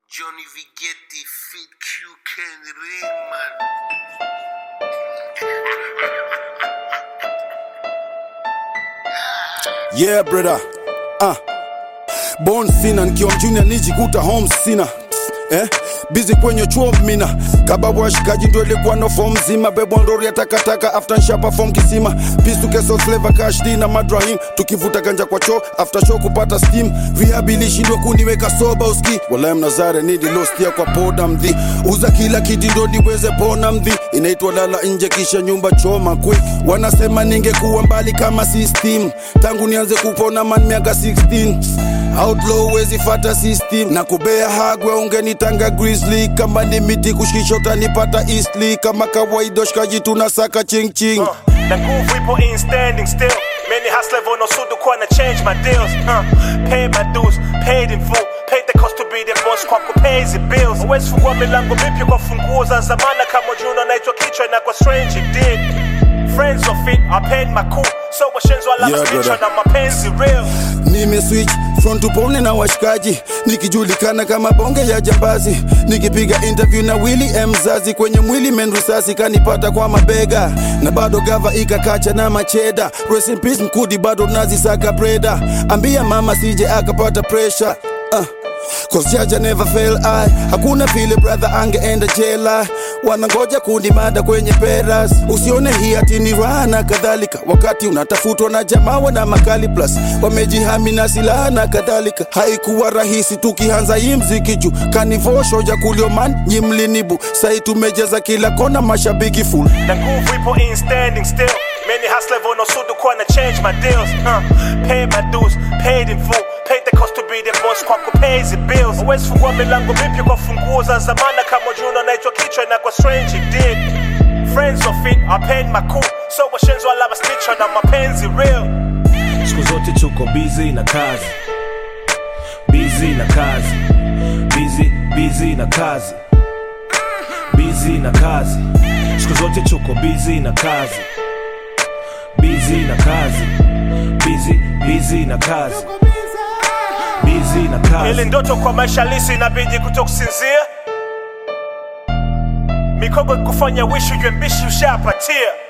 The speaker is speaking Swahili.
Johnny Vigetti, Fit Q, Ken Ringman. Yeah brother. Ah. Born sinner nikiwa mjuni nijikuta home sina eh? Busy kwenye chuo mina kaba washikaji ndo ilikuwa no form zima bebwa ndori ya takataka after nsha perform kisima pistu keso flavor cash D na madrahim tukivuta ganja kwa cho after show kupata steam rehab ilishindwa kuniweka soba uski wala mnazare nidi lostia kwa poda mdhi uza kila kitu ndo niweze pona mdhi inaitwa lala nje kisha nyumba choma quick wanasema ningekuwa mbali kama system tangu nianze kupona man miaka 16 outlaw wezi fata system na kubea hagwe ungenitanga grizzly kama ni miti kushikisha utanipata eastly kama kawaida shikaji tunasaka ching ching Uh, na nguvu ipo in standing still many hustler vonosudu kuwa na change my deals uh, paid my dues paid in full paid the cost to be the boss kwa kupays the bills always fungua milango mipya kwa funguo za zamana kama juno naitwa kichwa na kwa strange it did friends of it I paid my cool so washenzo alama Yeah, yeah, brother. na mapenzi real nimeswitch front upone na washikaji nikijulikana kama bonge ya jambazi nikipiga interview na Willy M Mzazi kwenye mwili menrisasi kanipata kwa mabega na bado gava ikakacha na macheda rest in peace mkudi bado nazisaka breda ambia mama sije akapata pressure uh. Cause Jaja never fail I Hakuna vile brother angeenda jela Wanangoja kundi mada kwenye peras Usione hii ati ni raha na kadhalika Wakati unatafutwa na jamaa wana makali plus Wamejihami na silaha na kadhalika Haikuwa rahisi tukianza hii mziki juu Kanivosho ja kulioman nyimlinibu Sai tumejeza kila kona mashabiki full na nguvu ipo in standing still many hustler vonosudu kuwa na change my deals uh, paid my dues paid in full paid the cost to be the boss kwa kupays the bills always fungua milango mipya kwa funguo za zamana kama juno naitwa kichwa na kwa strange it did friends of it I paid my cool so washenzo alama stitcha na mapenzi real siku zote tuko busy na kazi busy na kazi busy busy na kazi busy na kazi siku zote tuko busy na kazi busy na kazi busy busy na kazi busy na ili kazi ndoto kwa maisha lisi inabidi kutokusinzia mikogo kufanya wishi ujwe mbishi ushapatia